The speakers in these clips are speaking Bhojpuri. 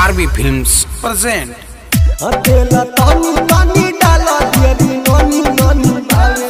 आरबी फिल्म्स प्रेजेंट अकेला तानी तानी डाला दियरी नोनी नोनी बावे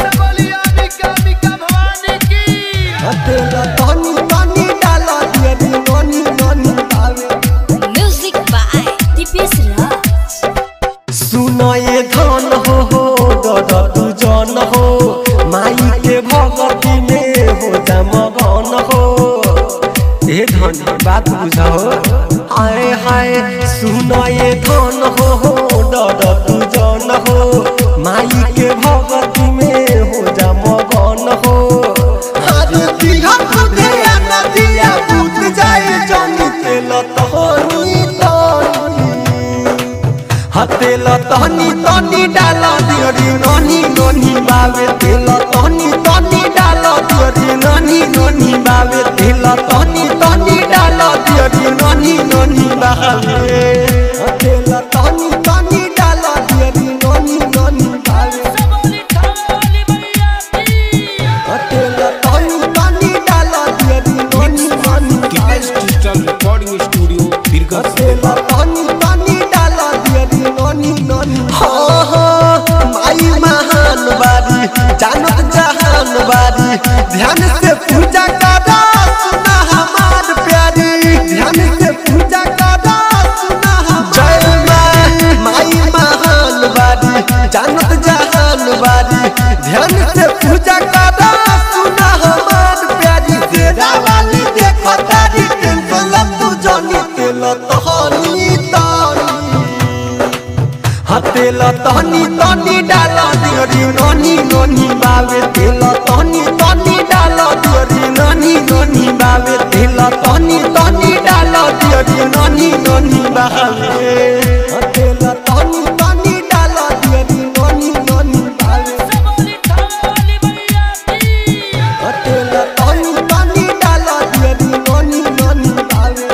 अकेला तानी तानी डाला दियरी नोनी नोनी बावे Music by Dipesh Raj. सुनो ये धन हो हो दादा तू जान हो माई के भगती में हो जा मगन हो ए धन बात बुझा हो हाय हाय सुनो ये धन हो हो दादा तू जान हो माई के भगती में हो जा मगन हो हर दिया खुदे नदिया पूत जाए जानी तेल तोनी तोनी हतेल तहनी तनी डाल दियरी ननी ननी बावे तेल तहनी तनी डाल दियरी ननी ननी बावे तेल तहनी तनी डाल दियरी ननी ननी बावे हतेल तहनी तनी डाल दियरी ननी ननी बावे हतेल तहनी तनी डाल दियरी ननी ननी बावे डिजिटल रिकॉर्डिंग स्टूडियो बीरगंज अकेला तानी तानी डाला दियरी नोनी नोनी हाँ हाँ माई महान बारी जानत जहान बारी ध्यान से पूजा करा सुना हमार प्यारी ध्यान से पूजा करा सुना हमार जय माँ माई महान बारी जानत जहान बारी ध्यान से पूजा करा सुना हमार प्यारी तेरा वाली देखो तारी टेंशन तू जानी तेल तहनी तानी हतेल तहनी तनी डाल दियरी ननी ननी बावे तेल तहनी तनी डाल दियरी ननी ननी बावे तेल तहनी तनी डाल दियरी ननी ननी बावे हतेल तहनी तनी डाल दियरी ननी ननी बावे हतेल तहनी तनी डाल दियरी ननी ननी बावे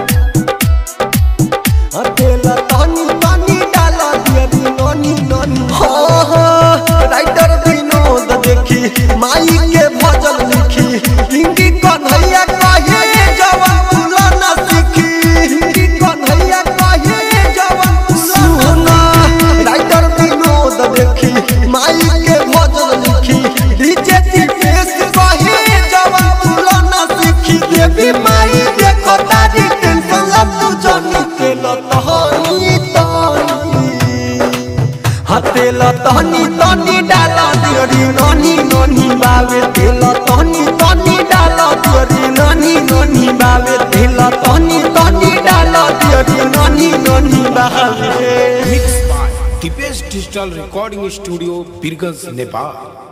अकेला तानी तानी डाला दियरी ननी ननी हाँ हाँ राइटर विनोद देखी माई के भजन लिखी हिंदी कन्हैया कहे जवन तुला न सीखी हिंदी कन्हैया कहे जवन सुना राइटर विनोद देखी माई के भजन लिखी डीजे दिपेश कहे जवन तुला न सीखी देवी माई देखो तारी टेंशन लब तू जानी तेल तहनी तानी हतेल तहनी तनी डाला दियरी ननी ननी बावे तेल तहनी तनी डाला दियरी ननी ननी बावे तेल तहनी तनी डाला दियरी ननी ननी बावे mix by Deepesh digital recording studio Birganj Nepal